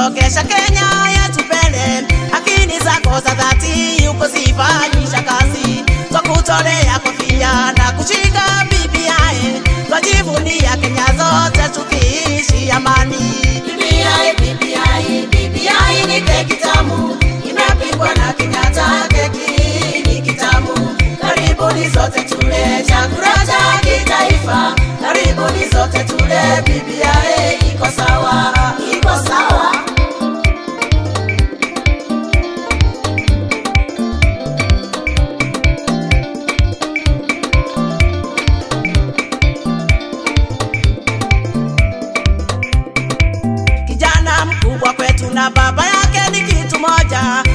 kusokesha Kenya yetu mbele. Akili zako za dhati ukuzifanyisha kazi, twakutolea kofia na kushika BBI, twajivunia Kenya zote tukiishi amani. BBI, BBI, BBI ni keki tamu, imepikwa na Kenyatta, keki ni kitamu. Karibuni sote tule chakula cha kitaifa, karibuni sote tule. BBI iko sawa, iko sawa. Kijana mkubwa kwetu na baba yake ni kitu moja,